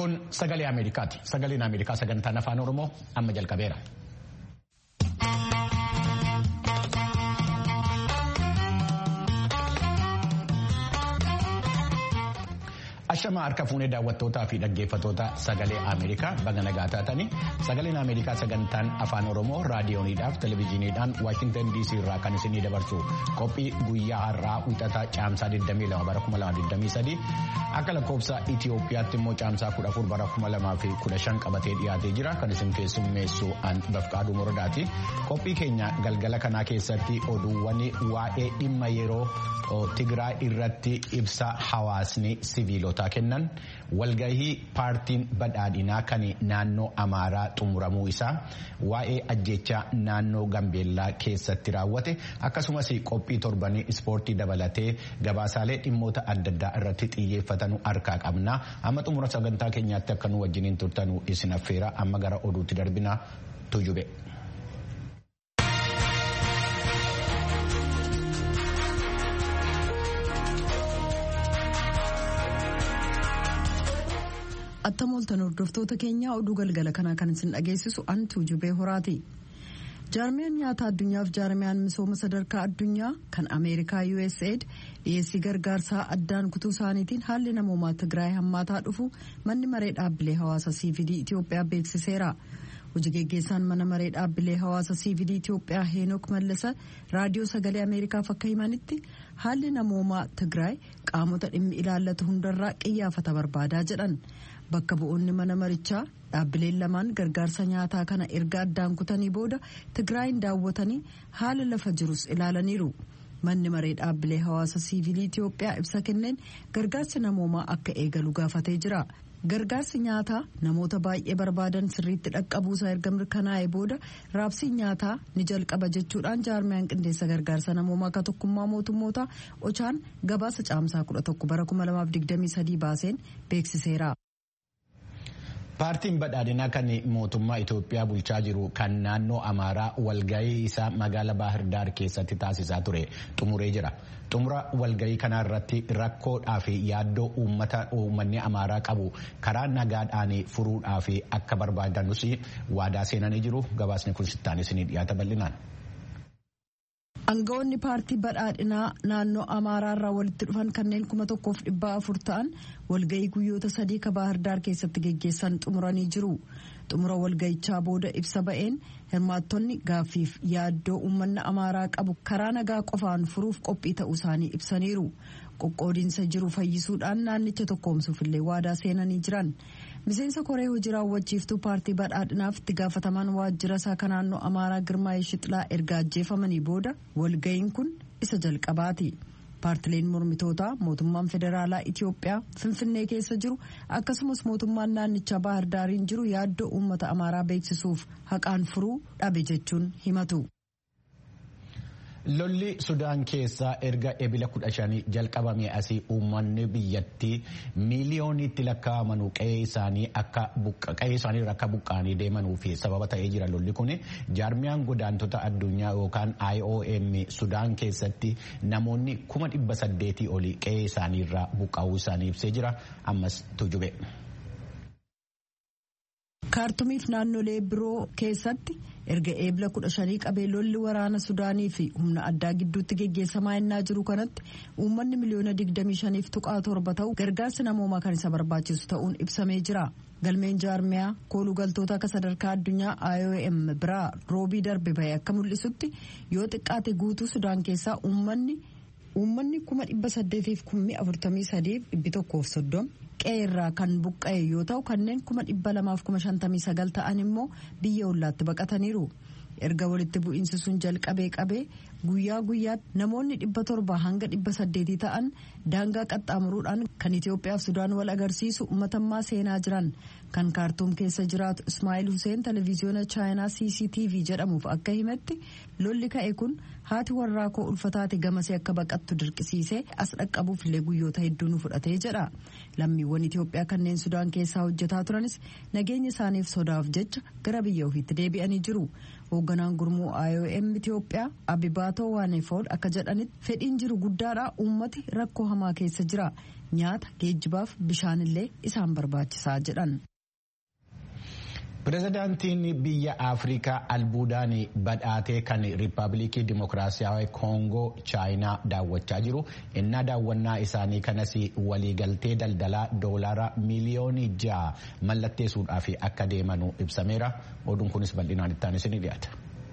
Kun sagalee Ameerikaati. Sagaleen Ameerikaa sagantaan afaan Oromoo amma jalqabeera. Ashama harka fuunee daawwattootaa fi dhaggeeffattoota sagalee Ameerikaa baga nagaa taatanii sagaleen Ameerikaa sagantaan afaan Oromoo raadiyooniidhaaf televezyiiniidhaan Waashingtan DC irraa kan isinii dabarsu qophii guyyaa har'aa wixataa caamsaa 22 bara 2023 akka lakkoofsa Itoophiyaatti immoo caamsaa 14 bara 2015 qabatee dhiyaatee jira kan isin keessummeessu Bafqaaduu Muradaati. Qophii keenya galgala kanaa keessatti oduuwwan waa'ee dhimma yeroo Tigraay irratti ibsa hawaasni siviilotaa kennan walgahii paartiin badhaadhinaa kan naannoo Amaaraa xumuramuu isaa waa'ee ajjechaa naannoo Gambeellaa keessatti raawwate akkasumas qophii torbanii ispoortii dabalatee gabaasaalee dhimmoota adda addaa irratti xiyyeeffatan harkaa qabna amma xumura sagantaa keenyaatti akka nu wajjiniin turtan isin affeera amma gara oduutti darbina tuujube. attam ooltan hordoftoota keenyaa oduu galgala kanaa kan isin dhageessisu an tuujubee horaati jaarmiyaan nyaata addunyaaf jaarmiyaan misooma sadarkaa addunyaa kan ameerikaa usaid dhiyeessii gargaarsaa addaan kutuu isaaniitiin haalli namoomaa tigraay hammaataa dhufu manni maree dhaabbilee hawaasa cvd itiyoophiyaa beeksiseera hojii geggeessaan mana maree dhaabbilee hawaasa cvd itiyoophiyaa heenok mallasa raadiyoo sagalee ameerikaaf akka himanitti haalli namoomaa tigraay qaamota dhimmi ilaallatu hundarraa qiyyaafata barbaadaa jedhan bakka bu'oonni mana marichaa dhaabbileen lamaan gargaarsa nyaataa kana erga addaan kutanii booda tigraayin daawwatanii haala lafa jirus ilaalaniiru manni maree dhaabbilee hawaasa siivilii itiyoophiyaa ibsa kenneen gargaarsi namoomaa akka eegalu gaafatee jira gargaarsi nyaataa namoota baay'ee barbaadan sirriitti dhaqqabuusaa erga mirkanaa'ee booda raabsiin nyaataa ni jalqaba jechuudhaan jaarmiyaan qindeessa gargaarsa namoomaa akka tokkummaa mootummootaa ochaan gabaasa caamsaa 11 bara 2023 baaseen beeksiseera. Paartiin badhaadhinaa kan mootummaa Itoophiyaa bulchaa jiru kan naannoo Amaaraa walgahii isaa magaala Baahirdaar keessatti taasisaa ture xumuree jira. Xumura walgahii kanaa irratti rakkoodhaa fi yaaddoo uummanni Amaaraa qabu karaa nagaadhaan furuudhaaf akka barbaadanus waadaa seenanii jiru. Gabaasni kun sittaan isinii dhiyaata bal'inaan. Aangawoonni paartii badhaadhinaa naannoo Amaaraa irraa walitti dhufan kanneen kuma tokkoof dhibbaa afur ta'an walgahii guyyoota sadii ka Baahirdaar keessatti geggeessan xumuranii jiru. Xumura walgahichaa booda ibsa ba'een hirmaattonni gaaffiif yaaddoo uummanni Amaaraa qabu karaa nagaa qofaan furuuf qophii ta'uu isaanii ibsaniiru. Qoqqoodiinsa jiru fayyisuudhaan naannicha tokkoomsuuf illee waadaa seenanii jiran. miseensa koree hojii raawwachiiftuu paartii badhaadhinaaf itti gaafatamaan waajjira isaa kan naannoo amaaraa girmaa'ee shixlaa erga ajjeefamanii booda walga'iin kun isa jalqabaati paartileen mormitootaa mootummaan federaalaa itiyoophiyaa finfinnee keessa jiru akkasumas mootummaan naannichaa baahirdaariin jiru yaaddoo uummata amaaraa beeksisuuf haqaan furuu dhabe jechuun himatu. Lolli Sudaan keessaa erga ebila kudha shanii jalqabame asii uummanni biyyattii miiliyoonitti lakkaa'aman qe'ee isaanii akka akka buqqaanii deemanuu fi sababa ta'ee jira lolli kun jaarmiyaan godaantota addunyaa yookaan IOM Sudaan keessatti namoonni kuma dhibba saddeetii olii qe'ee isaaniirraa buqqaa'uu isaanii ibsee jira ammas tujube. kaartumiif naannolee biroo keessatti erga eebla kudha shanii qabee lolli waraana sudaanii fi humna addaa gidduutti geggeessamaa ennaa jiru kanatti uummanni miliyoona 25f tuqaa torba ta'u gargaarsi namoomaa kan isa barbaachisu ta'uun ibsamee jira galmeen jaarmiyaa kooluu galtoota akka sadarkaa addunyaa IOM biraa roobii darbe bahe akka mul'isutti yoo xiqqaate guutuu sudaan keessaa uummanni uummanni kuma dhibba saddeetiif kummi afurtamii sadiif dhibbi tokkoof soddoma qe'ee irraa kan buqqa'e yoo ta'u kanneen kuma dhibba lamaaf kuma shantamii sagal ta'an immoo biyya ollaatti baqataniiru erga walitti bu'iinsi sun jalqabee qabee guyyaa guyyaatti namoonni dhibba torba hanga dhibba saddeetii ta'an daangaa qaxxaamuruudhaan kan Itoophiyaaf Sudaan wal agarsiisu uummatammaa seenaa jiran kan kaartuum keessa jiraatu Ismaa'il Huseen televezyiyoona chaayinaa CCTV jedhamuuf akka himetti lolli ka'e kun haati warraa koo ulfataate gamasee akka baqattu dirqisiisee as dhaqqabuuf illee guyyoota hedduu nu fudhatee jedha lammiiwwan Itoophiyaa kanneen Sudaan keessaa hojjetaa turanis nageenya isaaniif sodaaf jecha gara biyya ofiitti deebi'anii jiru. hoogganaan gurmuu IOM Itoophiyaa Abibaa Alberto Wanefold akka jedhanitti fedhiin jiru guddaadha uummati rakkoo hamaa keessa jira nyaata geejjibaaf bishaanillee isaan barbaachisaa jedhan. Pireezidaantiin biyya Afrikaa albuudaan badhaatee kan Riippaabilikii Dimokiraatawaa Koongoo Chaayinaa daawwachaa jiru. Innaa daawwannaa isaanii kanas waliigaltee daldalaa doolaara miliyoonii ja'a mallatteessuudhaaf akka deemanu ibsameera. Oduun kunis bal'inaan itti aanee ni dhiyaata.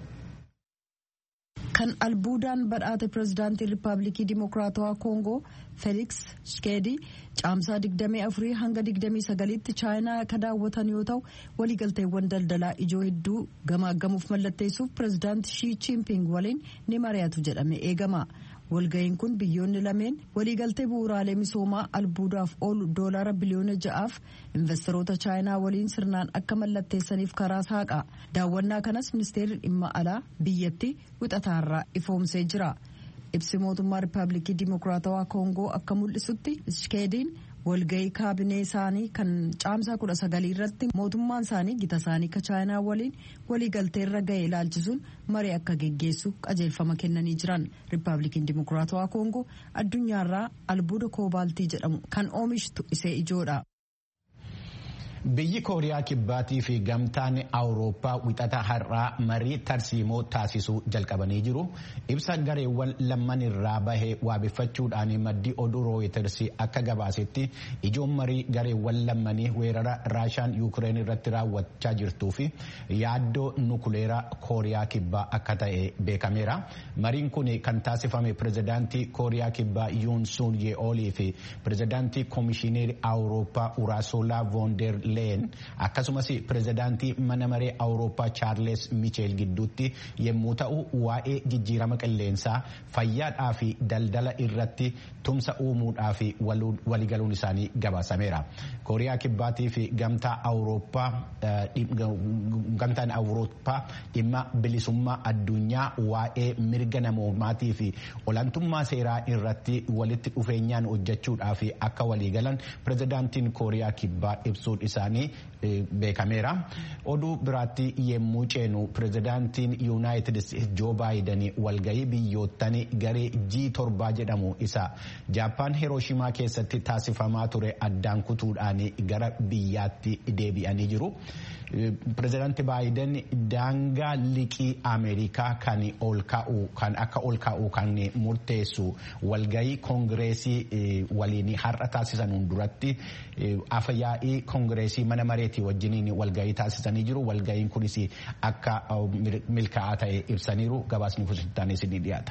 kan albuudaan badhaate pirezidaantii riippaabilikii dimokiraatawaa koongoo feeliks shikeedi caamsaa 24 hanga 29tti chaayinaa akka daawwatan yoo ta'u waliigalteewwan daldalaa ijoo hedduu gamaaggamuuf mallatteessuuf pirezidaanti shii chiimping waliin ni mari'atu jedhame eegama. walga'iin kun biyyoonni lameen waliigaltee bu'uuraalee misoomaa albuudaaf oolu doolaara biliyoona ja'aaf investoroota chaayinaa waliin sirnaan akka mallatteessaniif karaa saaqa daawwannaa kanas ministeerri dhimma alaa biyyatti wixataarraa ifoomsee jira ibsi mootummaa riippaabilikii dimokiraatawaa koongoo akka mul'isutti shikeediin walga'ii kaabinee isaanii kan caamsaa kudha sagalii irratti mootummaan isaanii gita isaanii ka chaayinaa waliin waliigalteerra ga'e ilaalchisuun marii akka geggeessu qajeelfama kennanii jiran riippaabilikiin dimokiraatawaa koongoo addunyaarraa albuuda koobaaltii jedhamu kan oomishtu isee ijoodha. Biyyi Kooriyaa Kibbaatii fi gamtaan Awurooppaa wixata har'aa marii tarsiimoo taasisuu jalqabanii jiru. Ibsa gareewwan lamman irraa bahee waabeffachuudhaan maddi oduu rooyiters akka gabaasetti ijoon marii gareewwan lammanii weerara Raashaan Yuukireen irratti raawwachaa jirtuu fi yaaddoo nukuleeraa Kooriyaa Kibbaa akka ta'e beekameera. Mariin kun kan taasifame pirezidaantii Kooriyaa Kibbaa Yuun Suun Ye'oolii fi pirezidaantii Koomishineerii Awurooppaa Uraasolaa Voonder leen akkasumas pirezidaantii mana maree awurooppaa chaarles micheel gidduutti yommuu ta'u waa'ee jijjiirama qilleensaa fayyaadhaa fi daldala irratti tumsa uumuudhaa fi waligaluun isaanii gabaasameera. kooriyaa kibbaatii fi gamtaa awurooppaa gamtaan awurooppaa dhimma bilisummaa addunyaa waa'ee mirga namoomaatii fi olaantummaa seeraa irratti walitti dhufeenyaan hojjechuudhaa fi akka waliigalan pirezidaantiin kooriyaa kibbaa ibsuun isaanii beekameera. Oduu biraatti yemmuu ceenu pirezidaantiin yuunaayitid isteetsi joo baayidanii walgahii biyyoottan garee G7 jedhamu isa Jaappaan Hirooshimaa keessatti taasifamaa ture addaan kutuudhaan gara biyyaatti deebi'anii jiru. Pirezidaanti Baayiden daangaa liqii Ameerikaa kan ol ka'u kan akka ol ka'u kan murteessu walgahii koongireesii waliin har'a taasisan duratti afyaa'ii koongireesii mana mareetii wajjiniin walgahii taasisanii jiru. Walgahiin kunis akka milkaa'aa ta'e ibsaniiru gabaasni kunis ni dhiyaata.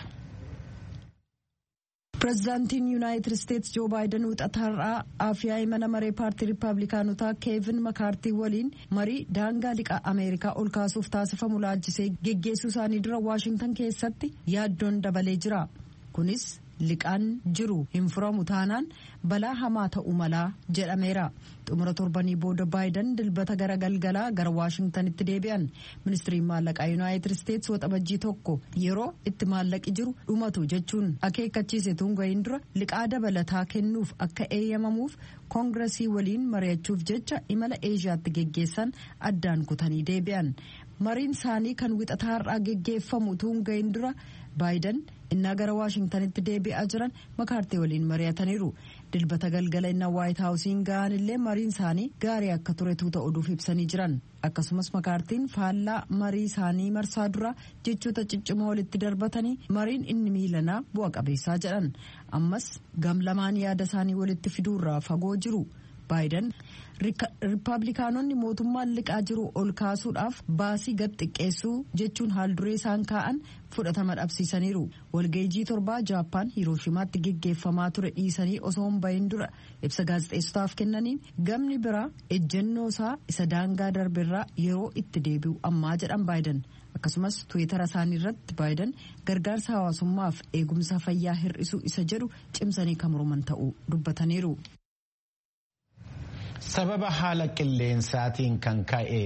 pirezidaantiin yuunaayitid isteetsi joo baayiden wixata har'aa afyaa'ii mana maree paartii riippaabilikaanotaa keevin makaartii waliin marii daangaa liqaa ameerikaa ol kaasuuf taasifamu laalchisee geggeessuu isaanii dura waashingtan keessatti yaaddoon dabalee jira kunis liqaan jiru hin furamu taanaan balaa hamaa ta'uu malaa jedhameera xumura torbanii booda baayiden dilbata gara galgalaa gara waashingtanitti deebi'an ministiriin maallaqaa yuunaayitid isteetsi waxabajjii tokko yeroo itti maallaqi jiru dhumatu jechuun akeekkachiise tungayin dura liqaa dabalataa kennuuf akka eeyyamamuuf koongiresii waliin mari'achuuf jecha imala eeshiyaatti geggeessan addaan kutanii deebi'an mariin isaanii kan wixata har'aa geggeeffamu tungayin dura baayiden innaa gara waashingtanitti deebi'aa jiran makaartii waliin mari'ataniiru dilbata galgala innaa waayit haawusiin ga'an illee mariin isaanii gaarii akka ture tuuta oduuf ibsanii jiran akkasumas makaartiin faallaa marii isaanii marsaa dura jechoota ciccimoo walitti darbatanii mariin inni miilanaa bu'a qabeessaa jedhan ammas gamlamaan yaada isaanii walitti fiduurraa fagoo jiru. baayiden riippaabilikaanonni mootummaan liqaa jiru ol kaasuudhaaf baasii gad xiqqeessuu jechuun haalduree isaan kaa'an fudhatama dhabsiisaniiru walgayii torbaa jaappaan hirooshimaatti geggeeffamaa ture dhiisanii osoo hin bahin dura ibsa gaazexeessotaaf kennaniin gamni biraa ejjennoo isaa isa daangaa darbeerraa yeroo itti deebi'u ammaa jedhan baayiden akkasumas tuwitara isaanii irratti baayiden gargaarsa hawaasummaaf eegumsa fayyaa hir'isuu isa jedhu cimsanii kan morman ta'uu dubbataniiru. sababa haala qilleensaatiin kan ka'e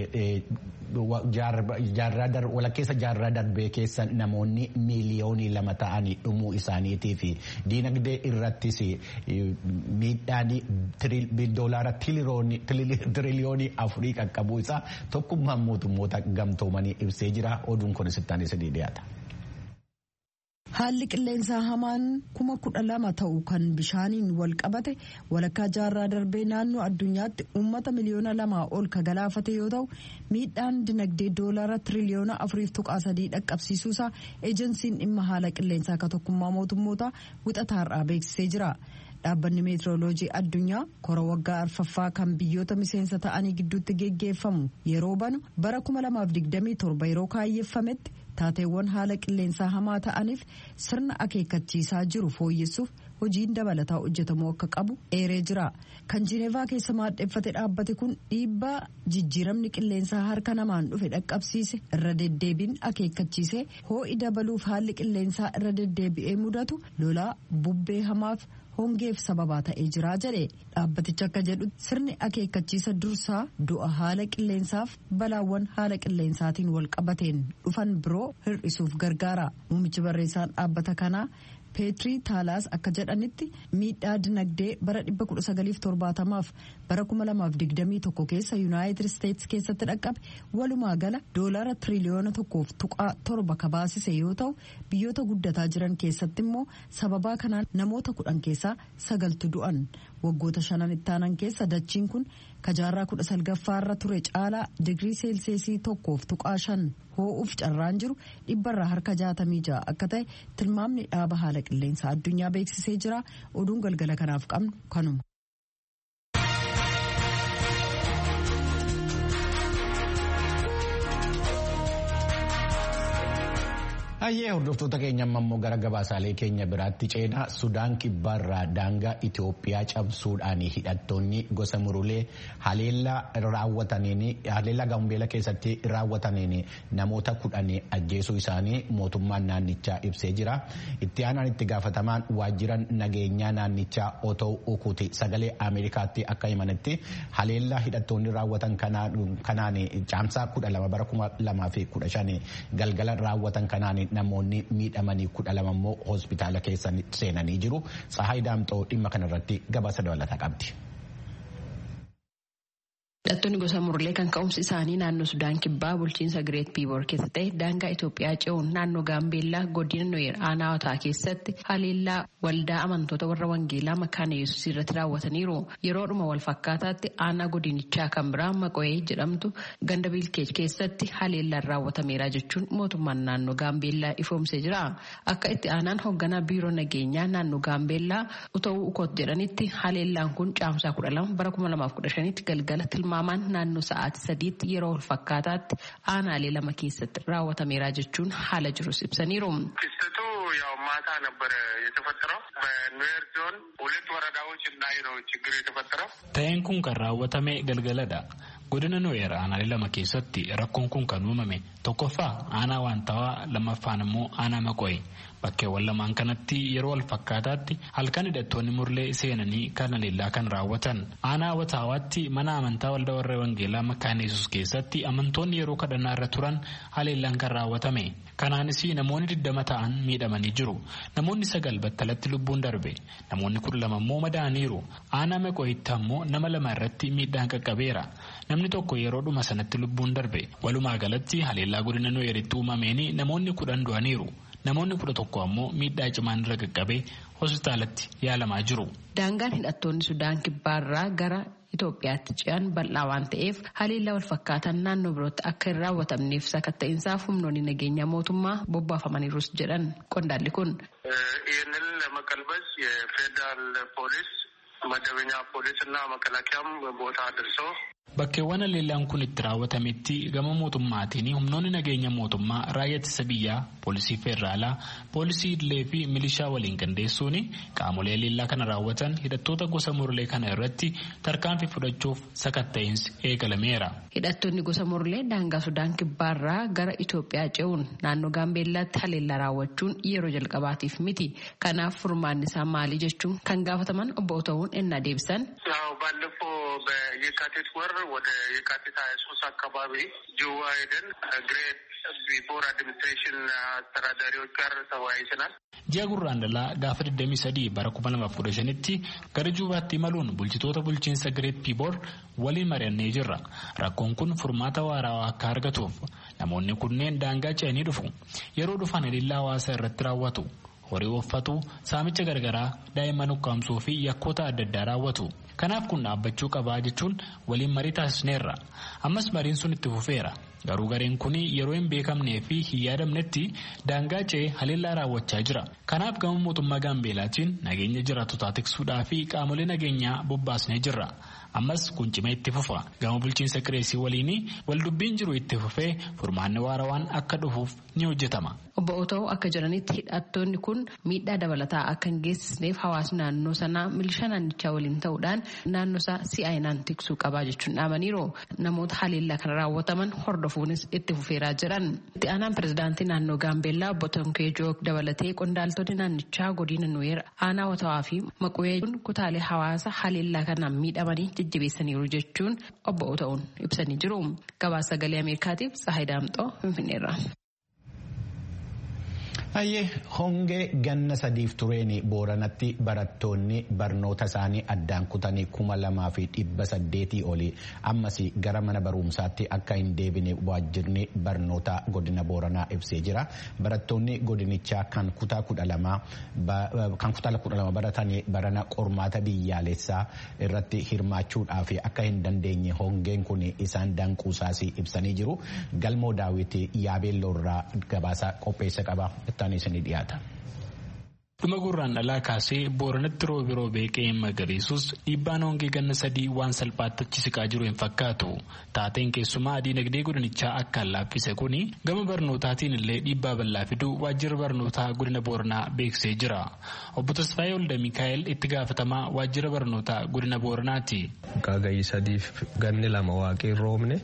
walakkeessa jaarraa darbee keessa namoonni miiliyoonii lama ta'anii dhumuu isaaniitii fi diinagdee irrattis miidhaan doolaara tiriliyoonii afurii qaqqabuu isaa tokkummaan mootummoota gamtoomanii ibsee jira oduun kun sittaan isa dhiyaata. haalli qilleensaa hamaan kuma kudha lama ta'u kan bishaaniin wal qabate walakkaa jaarraa darbee naannoo addunyaatti uummata miliyoona lamaa ol ka galaafate yoo ta'u miidhaan dinagdee doolaara tiriliyoona afuriif tuqaa sadii dhaqqabsiisuusaa eejensiin dhimma haala qilleensaa ka tokkummaa mootummootaa wixataarraa beeksisee jira. dhaabbanni meetirooloojii addunyaa kora waggaa arfaffaa kan biyyoota miseensa ta'anii gidduutti geggeeffamu yeroo banu bara 2027 yeroo kaayyeeffametti taateewwan haala qilleensaa hamaa ta'aniif sirna akeekkachiisaa jiru fooyyessuuf hojiin dabalataa hojjetamuu akka qabu eeree jira kan jineevaa keessa maadheeffate dhaabbate kun dhiibbaa jijjiiramni qilleensaa harka namaan dhufe dhaqqabsiise irra deddeebiin akeekkachiise hoo'i dabaluuf haalli qilleensaa irra deddeebi'ee mudatu lolaa bubbee hamaaf hongeef sababaa ta'ee jira jedhe dhaabbatichi akka jedhu sirni akeekkachiisa dursaa du'a haala qilleensaaf balaawwan haala qilleensaatiin wal qabateen dhufan biroo hir'isuuf gargaara muumichi barreessaan dhaabbata kanaa peetirii taalaas akka jedhanitti miidhaa dinagdee bara 1970 f bara 2021 keessa yuunaayitid isteetsi keessatti dhaqqabe walumaa gala doolaara tiriliyoona tokkoof tuqaa torba kabaasise yoo ta'u biyyoota guddataa jiran keessatti immoo sababaa kanaan namoota kudhan keessaa sagaltu du'an waggoota shanan ittaanan keessa dachiin kun kajaarraa kudha salgaffaarra ture caalaa digirii seelseesii tokkoof tuqaa shan hoo'uuf carraan jiru dhibbarraa harka jaatamii ja'a akka ta'e tilmaamni dhaaba haala qilleensaa addunyaa beeksisee jira oduun galgala kanaaf qabnu kanuma. Hayyee hordoftoota keenya ammoo gara gabaasaalee keenya biraatti ceenaa Sudaan kibbaarraa daangaa Itoophiyaa cabsuudhaan hidhattoonni gosa murulee haleellaa raawwataniin haleellaa gaambeela keessatti raawwataniin namoota kudhan ajjeesuu isaanii mootummaan naannichaa ibsee jira. Itti aanaan itti gaafatamaan waajjira nageenyaa naannichaa otoo ukuuti sagalee Ameerikaatti akka himanitti haleellaa hidhattoonni raawwatan kanaan caamsaa kudha lama bara kuma lamaa fi kudha shanii galgala raawwatan kanaan namoonni miidhamanii kudha lama immoo hospitaala keessa seenanii jiru. Tsahaay Daamxoo dhimma kanarratti gabaasa dabalataa qabdi. Hidhattoonni gosa murlee kan ka'umsi isaanii naannoo Sudaan kibbaa bulchiinsa Gireet Piiboor keessa ta'e daangaa Itoophiyaa ce'uun naannoo Gaambeellaa godina Nooyer Aanaawataa keessatti haleellaa waldaa amantoota warra Wangeelaa Makaana Yesuus irratti raawwataniiru. Yeroodhuma wal fakkaataatti aanaa godinichaa kan biraa Maqo'ee jedhamtu ganda Biilkeej keessatti haleellaan raawwatameera jechuun mootummaan naannoo Gaambeellaa ifoomsee jira. Akka itti aanaan hoogganaa biiroo nageenyaa naannoo Gaambeellaa uta'uu ukot jedhanitti haleellaan kun caamsaa kudha lama bara kuma lamaaf kudha shanitti galgala tilmaamaan naannoo sa'aatii sadiitti yeroo wal fakkaataatti aanaalee lama keessatti raawwatameera jechuun haala jirus ibsaniiru. ክስተቱ ያው ማታ ነበረ የተፈጠረው በኑዌር ዞን ሁለት ወረዳዎች ላይ ነው ችግር የተፈጠረው። Ta'een kun kan raawwatame galgaladha. Godina Nooyer aanaalee lama keessatti rakkoon kun kan uumame tokkoffaa aanaa waantawaa lammaffaan immoo aanaa maqo'e. Bakkeewwan lamaan kanatti yeroo wal fakkaataatti halkan hidhattoonni murlee seenanii kan haleellaa kan raawwatan. Aanaa wataawaatti mana amantaa waldaa warra Wangeelaa Makaana Yesuus keessatti amantoonni yeroo kadhannaa irra turan haleellaan kan raawwatame. Kanaanis namoonni digdama ta'an miidhamanii jiru. Namoonni sagal battalatti lubbuun darbe. Namoonni kudha lama immoo madaa'aniiru. Aanaa maqooyitti ammoo nama lama irratti miidhaan qaqqabeera. Namni tokko yeroo dhuma sanatti lubbuun darbe. Walumaa galatti haleellaa godina Nooyeritti uumameen namoonni kudhan du'aniiru. Namoonni kudha tokko ammoo miidhaa cimaan irra qaqqabee hospitaalatti yaalamaa jiru. Daangaan hidhattoonni Sudaan kibbaarraa gara Itoophiyaatti ce'an bal'aa waan ta'eef haleellaa wal fakkaatan naannoo birootti akka hin raawwatamneef sakatta'insaaf humnoonni nageenyaa mootummaa bobbaafamaniirus jedhan qondaalli kun. ይህንን ለመቀልበስ የፌዴራል ፖሊስ መደበኛ ፖሊስ እና መከላከያም ቦታ ደርሶ Bakkeewwan haleellaan kun itti raawwatametti gama mootummaatiin humnoonni nageenya mootummaa raayyaa ittisa biyyaa poolisii federaalaa poolisii idilee fi milishaa waliin qindeessuun qaamolee haleellaa kana raawwatan hidhattoota gosa murlee kana irratti tarkaanfii fudhachuuf sakatta'insi eegalameera. Hidhattoonni gosa murlee daangaa Sudaan kibbaarraa gara Itoophiyaa ce'uun naannoo Gaambeellaatti haleellaa raawwachuun yeroo jalqabaatiif miti. Kanaaf furmaanni isaa maali jechuun kan gaafataman obbo ta'uun ennaa deebisan. ባለፈው በየካቲት ወር ወደ የካቲት ሀያ ሶስት አካባቢ ጅዋ ሄደን ግሬት ቢፎር አድሚኒስትሬሽን አስተዳዳሪዎች ጋር ተወያይተናል። Ji'a Gurraandalaa gaafa 23 bara 2015tti gara Juubaatti imaluun bulchitoota bulchiinsa Gireet Piiboor waliin mari'annee jirra. Rakkoon kun furmaata waarawaa akka argatuuf namoonni kunneen daangaa ce'anii dhufu. Yeroo dhufan haleellaa hawaasaa irratti raawwatu. horii uffatu saamicha gargaraa daa'imman ukkaamsuu fi yakkoota adda addaa raawwatu. Kanaaf kun dhaabbachuu qabaa jechuun waliin marii taasisneerra. Ammas mariin sun itti fufeera. Garuu gareen kun yeroo hin beekamnee fi hin yaadamnetti daangaa ce'ee haleellaa raawwachaa jira. Kanaaf gama mootummaa Gaambeelaatiin nageenya jiraatotaa tiksuudhaa fi qaamolee nageenyaa bobbaasnee jirra. Ammas kun cimee itti fufa. Gama bulchiinsa qireesii waliin waldubbiin jiru itti fufee furmaanni waarawaan akka dhufuuf ni hojjetama. Obbo Otoo akka jiranitti hidhattoonni kun miidhaa dabalataa akka hin geessisneef hawaasni naannoo sanaa milishaa naannichaa waliin ta'uudhaan naannoo isaa si'aayinaan tiksuu qabaa jechuun dhaamaniiru. Namoota haleellaa kana raawwataman hordofuunis itti fufeeraa jiran. Itti aanaan pirezidaantii naannoo Gaambeellaa obbo Tonkee Joog dabalatee qondaaltonni naannichaa godina Nuweer aanaa Watawaa fi Maquwee kutaalee hawaasa haleellaa kanaan miidhamanii jajjabeessaniiru jechuun obbo Ota'uun ibsanii jiru. Gabaasa sagalee Ameerikaatiif Tsahaay Daamxoo Finfinneerra. Hayyee hongee ganna sadiif tureen booranatti barattoonni barnoota isaanii addaan kutanii kuma lamaa fi dhibba saddeetii olii ammas gara mana barumsaatti akka hin deebine waajjirni barnoota godina booranaa ibsee jira. Barattoonni godinichaa kan kutaa kudha lama baratanii barana qormaata biyyaalessaa irratti hirmaachuudhaaf akka hin dandeenye hongeen kun isaan danquusaas ibsanii jiru. Galmoo daawwitii yaabeelloorraa gabaasa qopheessa qaba. Dhuma gurraan dhalaa kaasee booranatti roobi roobee qe'een magariisus dhiibbaan hongee ganna sadii waan salphaatti achi siqaa jiru hin fakkaatu. Taateen keessumaa diinagdee godinichaa akka laaffise kuni gama barnootaatiin illee dhiibbaa bal'aa fiduu waajjira barnootaa godina booranaa beeksisee jira. Obbo Tasfaayee Olda Mikaa'el itti gaafatamaa waajjira barnootaa godina booranaati. Qaagayyi sadiif ganni lama waaqeen roobne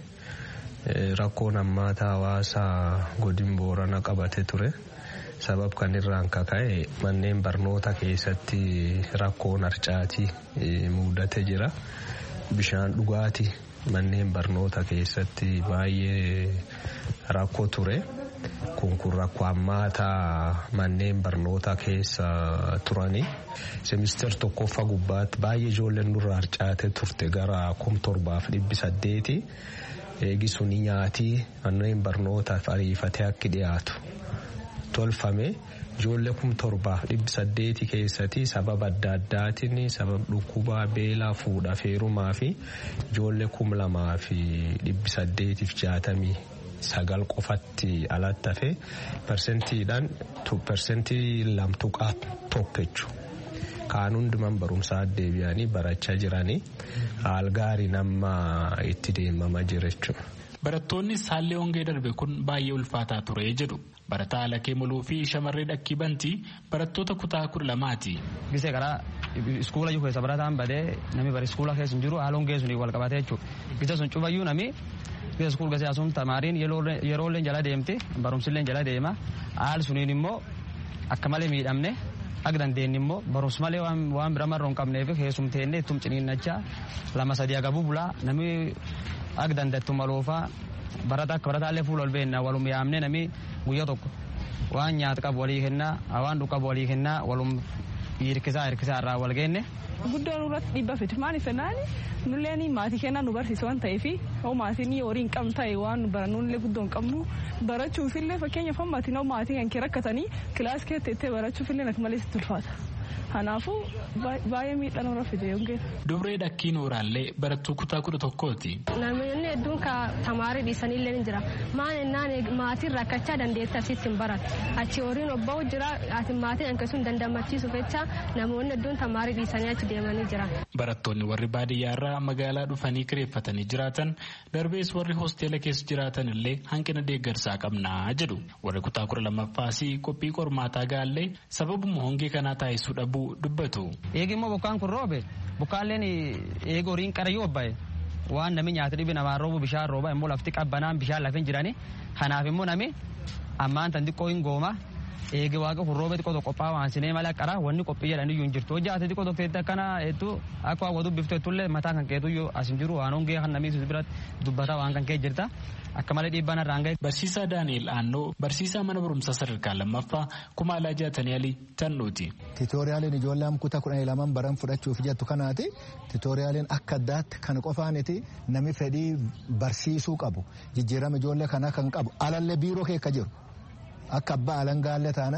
rakkoon hammaataa hawaasaa godin boorana qabate ture. sabab kan irraan kaka'e manneen barnoota keessatti rakkoon harcaatii mudate jira bishaan dhugaatii manneen barnoota keessatti baay'ee rakkoo ture kun kun rakkoo hammaataa manneen barnoota keessa turanii semister tokkoffaa gubbaatti baay'ee ijoolleen nurra harcaate turte gara kum torbaaf dhibbi saddeeti eegisuni nyaatii manneen barnootaaf ariifatee akka dhiyaatu. tolfame ijoollee kum torbaaf dhibbi saddeeti keessatti sababa adda addaatiin sababa dhukkubaa beelaa fuudhaa feerumaa fi ijoollee kum lamaa fi dhibbi saddeetiif jaatamii sagal qofatti alatti hafe persentiidhaan persentii lamtuqaa tokko jechuudha. Kaan hundumaan barumsaa deebi'anii barachaa jiranii haal gaarii nama itti deemamaa jira jechuudha. Barattoonni saallee hongee darbe kun baay'ee ulfaataa ture jedhu. Barataa Alakee Muluu fi shamarree Dhakkii Bantii barattoota kutaa kudha lamaati. Gisee karaa iskuula jiru keessa barataan badee namni bara iskuula keessa hin jiru haala hongee suniin wal qabatee jechuudha. Gisee sun cufayyuu namni gisee iskuul gasee asuun tamaariin yeroolleen jala deemte barumsilleen jala deema haal suniin immoo akka malee miidhamne akka dandeenye immoo barumsa malee waan bira marroo hin qabneef keessumteenne ittum ciniinnachaa lama sadii agabuu bulaa namni akka dandattu maloofaa barata akka barataallee fuula ol beennaa walum yaamne namni guyyaa tokko waan nyaata qabu walii kennaa waan dhugu qabu walii kennaa walum hirkisaa hirkisaa irraa wal geenne. Guddoon irratti dhiibbaa fide maaliif jennaan nulleen maatii kennaa nu barsiisa waan ta'eef yoo maatiin horii hin qabne ta'e waan nu barannullee guddoo hin qabnu barachuufillee fakkeenyaaf maatiin yoo maatii kan kee rakkatanii kilaas keessa teessee barachuufillee akka malee sitti ulfaata. Kanaafuu baay'ee miidhaan irra fide yookiin. Dubree dhakkii nooraallee barattuu kutaa kudha tokkooti. Namoonni hedduun tamaarii dhiisanillee ni jira. Maan ennaan maatiin rakkachaa dandeettii asitti hin baran. Achi horiin obba'u jira ati maatiin akkasumas dandamachiisuuf jecha namoonni hedduun tamaarii dhiisanii achi deemanii jira. Barattoonni warri baadiyyaarraa magaalaa dhufanii kireeffatanii jiraatan darbees warri hoosteela keessa jiraatan illee hanqina deeggarsaa qabnaa jedhu. Warri kutaa kudha lammaffaas qophii qormaataa gaallee sababuma hongee kanaa taasisuu dhabuu dubbatu. Eegi immoo bokkaan kun roobe bokkaalleen eegi horiin qarayyuu obbaye waan namni nyaata dhibi namaan roobu bishaan rooba immoo lafti qabbanaan bishaan lafin jirani kanaaf immoo nami ammaan tan xiqqoo hin gooma eegi waaqa kun roobe xiqqoo qophaa'a waan sinee malee qara wanni qophii jedhanii iyyuu hin jirtu hojii ati xiqqoo tokko akkana hedduu akka waa dubbiftu heddullee mataa kan keetu iyyuu as hin jiru waan hongee kan namni biratti dubbata waan kan kee jirta akka malee dhiibbaan irraan gahe. Barsiisaa Daani'el Aannoo barsiisaa mana barumsaa sadarkaa lammaffaa kumaalaa jaatanii alii tannuuti. Tiitooriyaaliin ijoolleen kutaa kudhanii lamaan baran fudhachuuf jettu kanaati. Tiitooriyaaliin akka addaatti kan qofaaniti nami fedhii barsiisuu qabu. Jijjiirama ijoollee kanaa kan qabu alallee biiroo keessa jiru. Akka abbaa alangaallee taanaan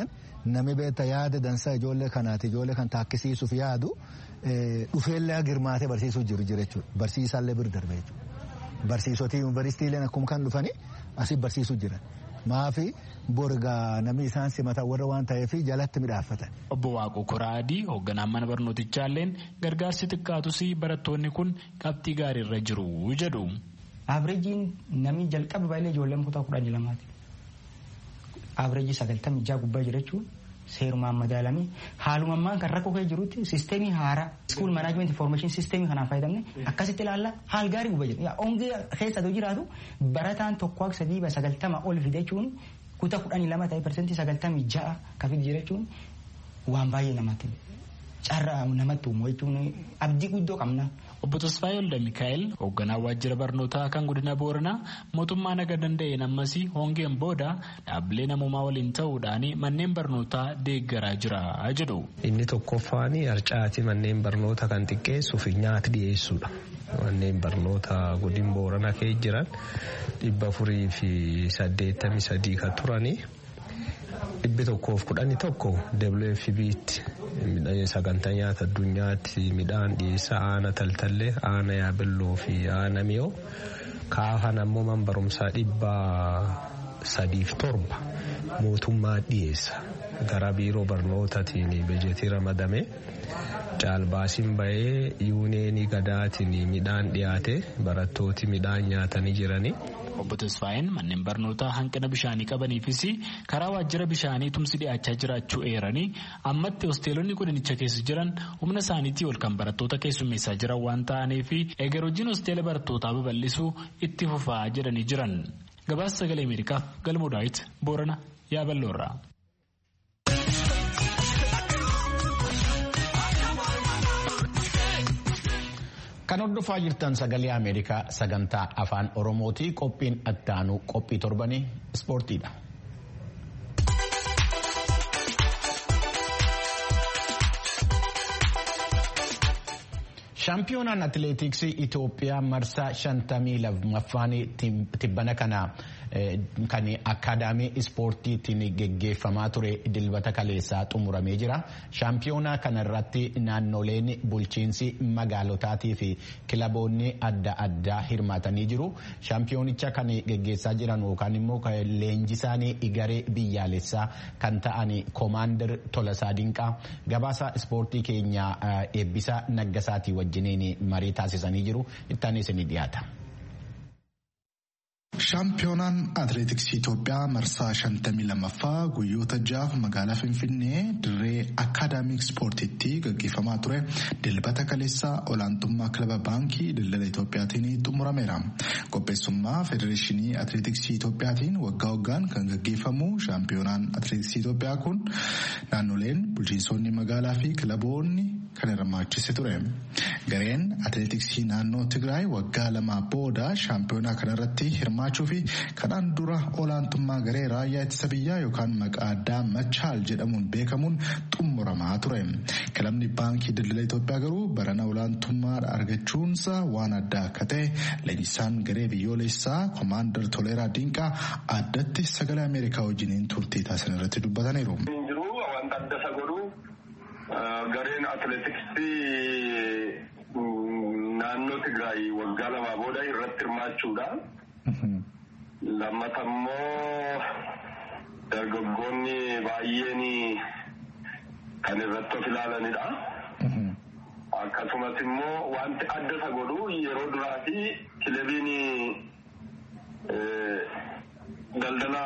nami beekta yaada dansaa ijoollee kanaati ijoollee kan taakkisiisuuf yaadu dhufeellee girmaatee barsiisuu jiru jira jechuudha. Barsiisaallee bir darbe jechuudha. Barsiisotii yuunivarsiitiileen akkuma kan dhufanii asii barsiisuu jiran. Maafi borgaa namni isaan simatan warra waan ta'eef jalatti midhaaffatan. Obbo Waaqoo Koraadii hoogganaan mana barnootichaalleen gargaarsi xiqqaatus barattoonni kun qabxii gaariirra jiru jedhu. Abireejiin namni jalqaba baay'ee ijoolleen kutaa kudhanii lamaati. Abireejii sagaltamii jaha gubbaa jira jechuun seerumaan madaalamee haaluma ammaan kan rakkoo kee jirutti siisteemii haaraa school management information siisteemii kanaan fayyadamne akkasitti ilaalla haal gaarii gubbaa jira. Ongee keessa yoo jiraatu barataan tokko sadii sagaltama ol fide jechuun kutaa kudhanii lama ta'e persentii sagaltamii ja'a kan fide jira jechuun waan baay'ee namatti carraa namatti uumu jechuun abdii guddoo qabna. Obbo Tasfaayee Olda Mikaa'el hoogganaa waajjira barnootaa kan godina Booranaa mootummaa naga danda'een ammas hongeen booda dhaabbilee namummaa waliin ta'uudhaan manneen barnootaa deeggaraa jira jedhu. Inni tokkoffaan harcaati manneen barnoota kan xiqqeessuuf nyaata dhiyeessuudha. Manneen barnoota godina Booranaa keessa jiran dhibba afurii fi saddeettamii sadii kan turanii dhibbi tokkoof kudhanii tokko WFB'tti sagantaa nyaata addunyaatti midhaan dhiyeessa aana taltallee aana yaabelloo fi aana miyoo kaafan ammoo man barumsaa dhibba sadiif torba mootummaa dhiyeessa gara biiroo barnootaatiin bejetii ramadame caalbaasiin bahee yuuneenii gadaatiin midhaan dhiyaate barattooti midhaan nyaatanii jiranii. Obbo Tasfaayeen manneen barnootaa hanqina bishaanii qabaniifis karaa waajjira bishaanii tumsi dhiyaachaa jiraachuu eeranii ammatti hosteelonni godinicha keessa jiran humna isaaniitii ol kan barattoota keessummeessaa jiran waan ta'aniif eegar hojiin hosteela barattootaa babal'isuu itti fufaa jedhanii jiran. Gabaasa sagalee Ameerikaaf galmoo daawit Boorana Yaaballoorraa. Kan hordofaa jirtan sagalee Ameerikaa sagantaa afaan Oromooti qophiin attaanuu qophii torbanii ispoortiidha. Shaampiyoonaan atileetiksii Itoophiyaa marsaa shantamii lammaffaan tibbana kana kan akaadaamii ispoortiitiin geggeeffamaa ture dilbata kaleessaa xumuramee jira. Shaampiyoonaa kanarratti naannoleen bulchiinsi magaalotaatii fi kilaboonni adda addaa hirmaatanii jiru. Shaampiyoonicha kan geggeessaa jiran yookaan immoo leenjisaan garee biyyaalessaa kan ta'an koomaandar Tolasaa Dinqaa gabaasa ispoortii keenya eebbisa naggasaatii wajjiniin marii taasisanii jiru. Ittaan isinii dhiyaata. Shaampiyoonaan atileetiksii Itoophiyaa marsaa shantamii lammaffaa guyyoota jaaf magaalaa Finfinnee dirree akaadaamii ispoortiitti gaggeeffamaa ture dilbata kaleessaa olaantummaa kilaba baankii daldala Itoophiyaatiin xumurameera. Qopheessummaa federeeshinii atileetiksii Itoophiyaatiin waggaa waggaan kan gaggeeffamu shaampiyoonaan atileetiksii Itoophiyaa kun naannoleen bulchiinsonni magaalaa fi kilaboonni kan hirmaachise ture. Gareen atileetiksii naannoo Tigraay waggaa lamaa booda shaampiyoonaa kanarratti hirmaachuu fi kanaan dura olaantummaa garee raayyaa ittisa biyyaa yookaan maqaa addaa machaal jedhamuun beekamuun xumuramaa ture. Kilabni baankii daldala Itoophiyaa garuu barana olaantummaa argachuunsa waan addaa akka ta'e leenjisaan garee biyyoolessaa koomaandar Toleeraa Dinqaa addatti sagalee Ameerikaa wajjiniin turtii taasisan irratti dubbataniiru. gareen atileetiksii naannoo Tigraay waggaa lamaa booda irratti hirmaachuudha. Lammata immoo dargaggoonni baay'een kan irratti of ilaalanidha. Akkasumas immoo wanti adda isa godhu yeroo duraa fi kilabiin daldala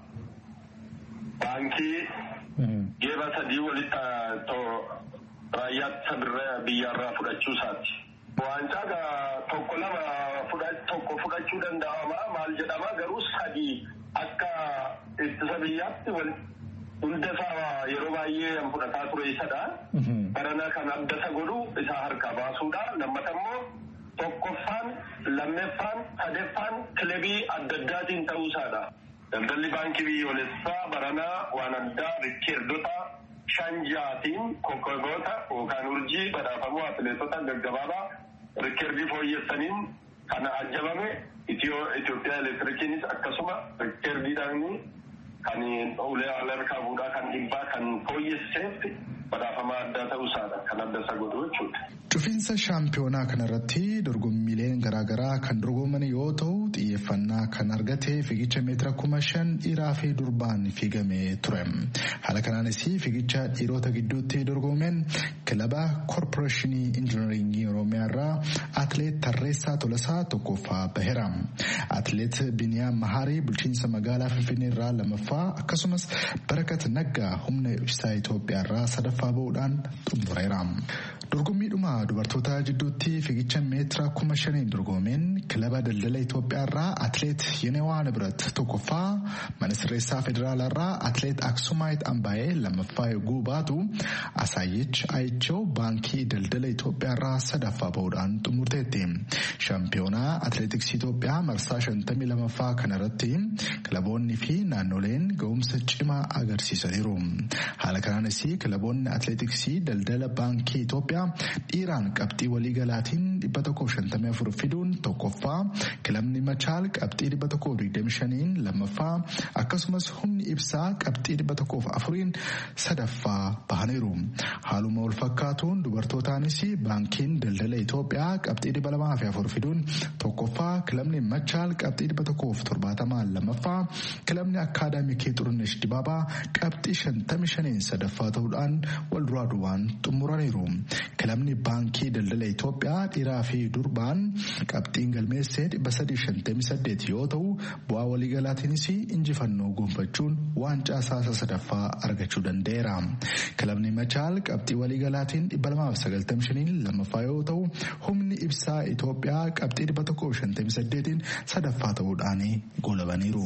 baankii geeba sadii walitti raayyaa biyyaarraa fudhachuu isaati. Waancaa tokko lama tokko fudhachuu danda'ama maal jedhama garuu sadii akka ittisa biyyaatti hunda isaa yeroo baay'ee fudhataa ture isadha. Barana kan adda isa godhu isaa harkaa baasuudha. Lammata immoo tokkoffaan lammeeffaan sadeeffaan kilabii adda addaatiin ta'uu isaadha. Daldalli baankii biyyoolessaa baranaa waan addaa rikkeerdota shan jaatiin kokkoboota yookaan urjii badhaafamuu atileetota gaggabaabaa rikkeerdii fooyyessaniin kana ajjabame Itoophiyaa elektirikiinis akkasuma rikkeerdiidhaan kan ulee alarkaa fuudhaa kan dhibbaa kan fooyyesseetti badhaafamaa addaa ta'uusaadha kan adda isa godhu jechuudha. Cufiinsa shaampiyoonaa kanarratti dorgommiileen garaagaraa kan dorgoman yoo ta'u xiyyeeffannaa kan argate fiigicha meetira kuma shan dhiiraa fi durbaan fiigamee ture. Haala kanaanis fiigicha dhiirota gidduutti dorgomeen kilaba koorporeeshinii injinaringii oromiyaa irraa atileet Tarreessaa Tolasaa tokkoffaa baheera. Atileet Biniyaam Maharii bulchiinsa magaalaa Finfinnee irraa lamaffaa akkasumas Barakat Naggaa humna ibsaa Itoophiyaa irraa sadaffaa bahuudhaan xumureera. Dorgommiidhuma dubartoota jidduutti fiigicha meetira kuma shaniin dorgomeen kilaba daldala Itoophiyaa irraa atileet Yenewaa Nibrat tokkoffaa mana sirreessaa federaalaa irraa atileet Aksumaayit Ambaayee lammaffaa yogguu baatu Asaayyich Ayichoo baankii daldala Itoophiyaa irraa sadaffaa bahuudhaan xumurteetti. Shaampiyoonaa atileetiksii Itoophiyaa marsaa shantamii lamaffaa kanarratti kilaboonni fi naannoleen ga'umsa cimaa agarsiisaniiru. Haala kanaanis kilaboonni atileetiksii daldala baankii Itoophiyaa dhiiraan qabxii waliigalaatiin dhibba tokkoof shantamii afur fiduun tokkoffaa kilabni machaal qabxii dhibba tokkoof digdami shaniin lammaffaa akkasumas humni ibsaa qabxii dhibba tokkoof afuriin sadaffaa bahaniiru. Haaluma wal fakkaatuun dubartootaanis baankiin daldala Itoophiyaa qabxii dhibba lamaa fi afur fiduun tokkoffaa kilabni machaal qabxii dhibba tokkoof torbaatamaan lammaffaa kilabni akkaadaamikii xurunesh dibaabaa qabxii shantami shaniin sadaffaa ta'uudhaan wal duraa duubaan xumuraniiru. Kilabni baankii daldala Itoophiyaa dhiiraa fi durbaan qabxiin galmeessee dhibba sadii shantamii saddeet yoo ta'u bu'aa waliigalaatiinis injifannoo gonfachuun waancaa saasa sadaffaa argachuu danda'eera. Kilabni Machaal qabxii waliigalaatiin dhibba lamaaf sagaltamii shaniin lammaffaa yoo ta'u humni ibsaa Itoophiyaa qabxii dhibba tokkoof shantamii saddeetiin sadaffaa ta'uudhaan goolabaniiru.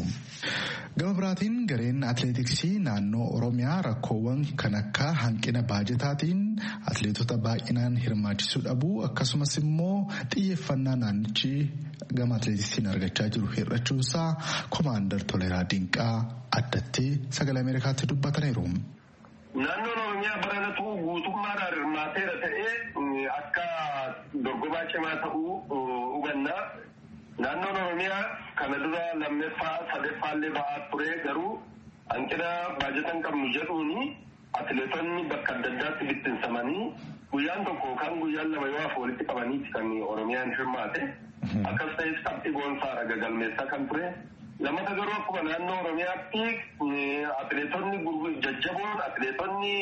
Gama biraatiin gareen atileetiksii naannoo Oromiyaa rakkoowwan kan akka hanqina baajetaatiin atileetota baay'inaan hirmaachisuu dhabuu akkasumas immoo xiyyeeffannaa naannichi gama atileetiksiin argachaa jiru hir'achuunsaa komaandar Toleraa Dinqaa addatti sagalee Ameerikaatti dubbataniiru. Naannoon Oromiyaa baranatu guutummaadhaan hirmaateera ta'ee akka dorgomaa cimaa ta'uu hubanna. Naannoon Oromiyaa kana dura lammeeffaa sadeeffaallee ba'aa ture garuu hanqina baajata hin qabnu jedhuuni atileetonni bakka adda addaatti bittinsamanii guyyaan tokko yookaan guyyaan lama yoo hafu walitti qabaniiti kan Oromiyaan hirmaate. Akkas ta'es qabxii boonsaadha gagalmeessaa kan ture. Lamata garuu akkuma naannoo Oromiyaatti atileetonni jajjaboon atileetonni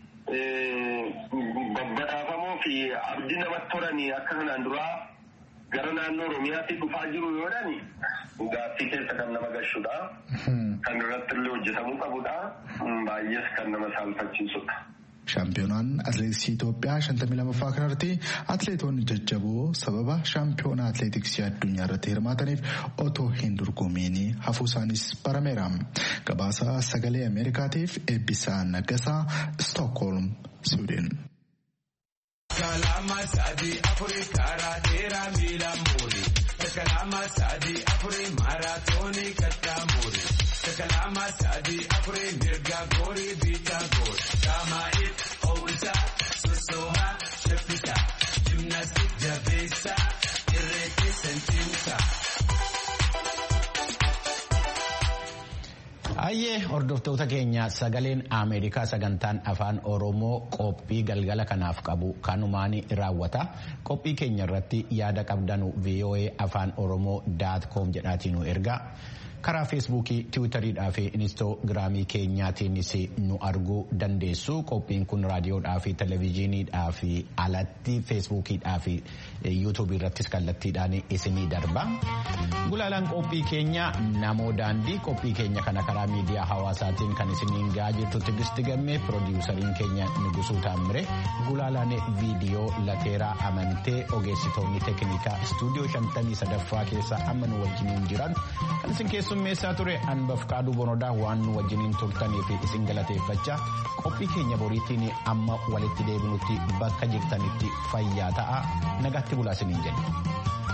babbadhaafamoo fi abdii namatti toranii akka kanaan duraa gara naannoo Oromiyaatti dhufaa jiru yoo jedhani gaaffii keessa kan nama gashudha. Kan irratti illee hojjetamuu qabudha. Baay'ees kan nama saalfachiisudha. Shaampiyoonaan atileetiksii Itoophiyaa shantamii lamaffaa kanarratti atileetonni jajjaboo sababa shaampiyoonaa atileetiksii addunyaa irratti hirmaataniif otoo hin dorgomiin hafuu isaanis barameera. Gabaasa sagalee Ameerikaatiif eebbisaa naggasaa Stookholm, Siwiidin. Kalama sadi afuri karaa dheeraa miila muuri. Kalama sadi afuri maaraatoonii kattaa muuri. Kalama sadi afuri mirga goori biitaa goori. Kaamaa'if hoowisaa sossoohaa shaffisaa. Jimnaastik jabeessaa irree keessan cimsaa. Ayyee hordoftoota keenya sagaleen Ameerikaa sagantaan afaan Oromoo qophii galgala kanaaf qabu kanumaan raawwata. Qophii keenya irratti yaada qabdanu VOA afaan Oromoo daat koom jedhaatiin nu erga. Karaa feesbuukii, tiwutariidhaa fi inistoogiraamii keenyaatiinis nu arguu dandeessu. Qophiin kun raadiyoodhaa fi televezyiiniidhaa fi alatti feesbuukiidhaa fi yuutuubii irrattis kallattiidhaan isinii darba. Gulaalaan qophii keenya namoo daandii qophii keenya kana karaa miidiyaa hawaasaatiin kan isiniin gahaa jirtu tigisti gammee piroodiwusariin keenya Nugusuu Taammire gulaalaan viidiyoo lateeraa amantee ogeessitoonni teeknikaa istuudiyoo shantamii sadaffaa keessa amma nu wajjiniin jiran kan isin keessummeessaa ture anbaf qaaduu bonodaa waan nu wajjiniin turtanii fi isin galateeffachaa qophii keenya boriitiin amma walitti deebinutti bakka jirtanitti fayyaa ta'a nagaatti bulaa isiniin jenna.